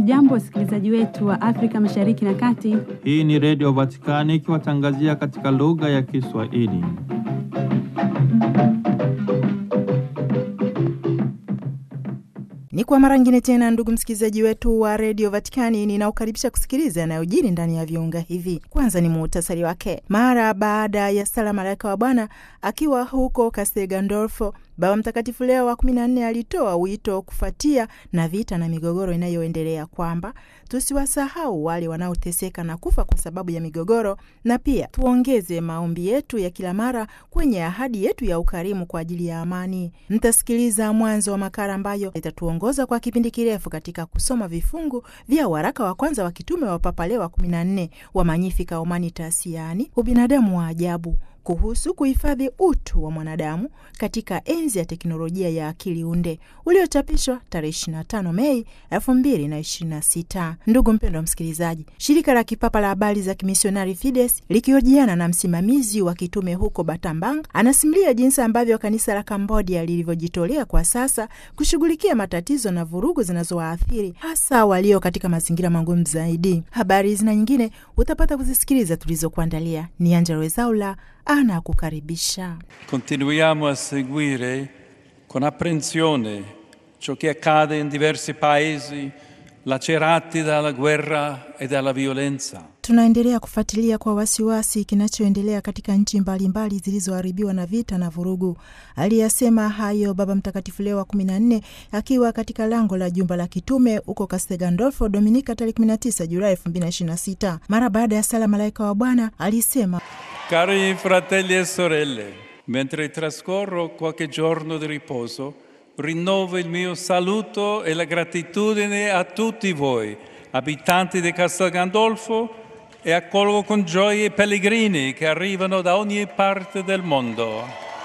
Hamjambo, wasikilizaji wetu wa Afrika Mashariki na Kati. Hii ni Redio Vatikani ikiwatangazia katika lugha ya Kiswahili. Ni kwa mara nyingine tena, ndugu msikilizaji wetu wa redio Vatikani, ninaokaribisha kusikiliza yanayojiri ndani ya viunga hivi. Kwanza ni muhtasari wake. Mara baada ya sala malaika wa Bwana akiwa huko Castel Gandolfo, Baba Mtakatifu Leo wa kumi na nne alitoa wito kufuatia na vita na migogoro inayoendelea kwamba tusiwasahau wale wanaoteseka na kufa kwa sababu ya migogoro, na pia tuongeze maombi yetu ya kila mara kwenye ahadi yetu ya ukarimu kwa ajili ya amani. Mtasikiliza mwanzo wa makala ambayo itatuongoza kwa kipindi kirefu katika kusoma vifungu vya waraka wa kwanza wa kitume wa Papa Leo wa kumi na nne wa Magnificat Humanitas, yaani ubinadamu wa ajabu kuhusu kuhifadhi utu wa mwanadamu katika enzi ya teknolojia ya akili unde uliochapishwa tarehe 25 Mei 2026. Ndugu mpendwa msikilizaji, shirika la kipapa la habari za kimisionari Fides likihojiana na msimamizi wa kitume huko Batambang anasimulia jinsi ambavyo kanisa la Kambodia lilivyojitolea kwa sasa kushughulikia matatizo na vurugu zinazowaathiri hasa walio katika mazingira magumu zaidi. Habari hizi na nyingine utapata kuzisikiliza tulizokuandalia. Ni Angela Wezaula ana kukaribisha. Continuiamo a seguire con apprensione ciò che accade in diversi paesi lacerati dalla guerra e dalla violenza. Tunaendelea kufuatilia kwa wasiwasi kinachoendelea katika nchi mbalimbali zilizoharibiwa na vita na vurugu. Aliyasema hayo Baba Mtakatifu Leo wa kumi na nne akiwa katika lango la jumba la kitume huko Castel Gandolfo Dominika tarehe 19 Julai 2026. Mara baada ya sala malaika wa Bwana alisema Cari fratelli e sorelle, mentre trascorro qualche giorno di riposo, rinnovo il mio saluto e la gratitudine a tutti voi, abitanti di Castel Gandolfo, e accolgo con gioia i pellegrini che arrivano da ogni parte del mondo.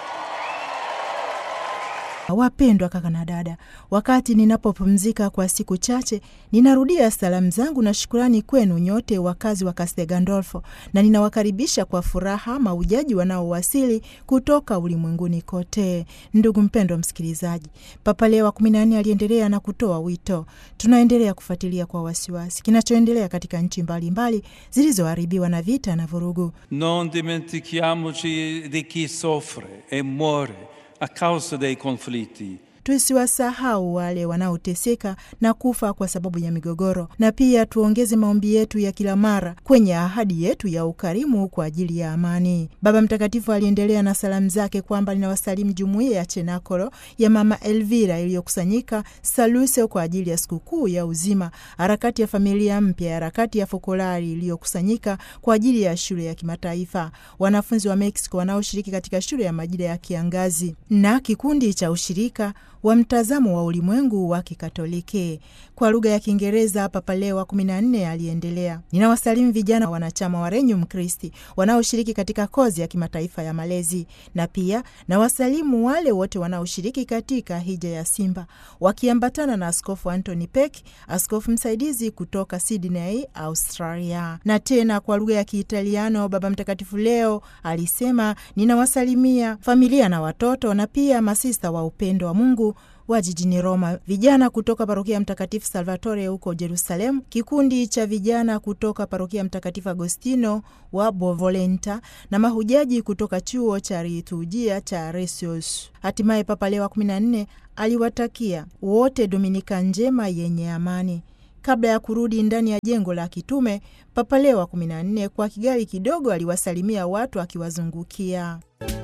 Wapendwa kaka na dada, wakati ninapopumzika kwa siku chache, ninarudia salamu zangu na shukurani kwenu nyote wakazi wa Castel Gandolfo, na ninawakaribisha kwa furaha maujaji wanaowasili kutoka ulimwenguni kote. Ndugu mpendwa msikilizaji, Papa Leo wa kumi na nne aliendelea na kutoa wito. Tunaendelea kufuatilia kwa wasiwasi kinachoendelea katika nchi mbalimbali zilizoharibiwa na vita na vurugu. Non dimentichiamoci di chi soffre e muore a causa dei conflitti. Tusiwasahau wale wanaoteseka na kufa kwa sababu ya migogoro, na pia tuongeze maombi yetu ya kila mara kwenye ahadi yetu ya ukarimu kwa ajili ya amani. Baba Mtakatifu aliendelea na salamu zake kwamba linawasalimu jumuiya ya Chenakolo ya Mama Elvira iliyokusanyika Saluse kwa ajili ya sikukuu ya uzima, harakati ya familia mpya, harakati ya Fokolari iliyokusanyika kwa ajili ya shule ya kimataifa, wanafunzi wa Mexico wanaoshiriki katika shule ya majira ya kiangazi na kikundi cha ushirika wa mtazamo wa ulimwengu wa Kikatoliki. Kwa lugha ya Kiingereza, Papa Leo wa kumi na nne aliendelea, ninawasalimu vijana wanachama wa Renyum Christi wanaoshiriki katika kozi ya kimataifa ya malezi, na pia nawasalimu wale wote wanaoshiriki katika hija ya Simba wakiambatana na Askofu Anthony Peck, askofu msaidizi kutoka Sydney, Australia. Na tena kwa lugha ya Kiitaliano, Baba Mtakatifu Leo alisema, ninawasalimia familia na watoto na pia masista wa upendo wa Mungu wa jijini Roma, vijana kutoka parokia ya Mtakatifu Salvatore huko Jerusalemu, kikundi cha vijana kutoka parokia ya Mtakatifu Agostino wa Bovolenta na mahujaji kutoka chuo cha liturujia cha Resius. Hatimaye Papa Leo wa 14 aliwatakia wote Dominika njema yenye amani. Kabla ya kurudi ndani ya jengo la kitume, Papa Leo wa 14 kwa kigali kidogo aliwasalimia watu akiwazungukia.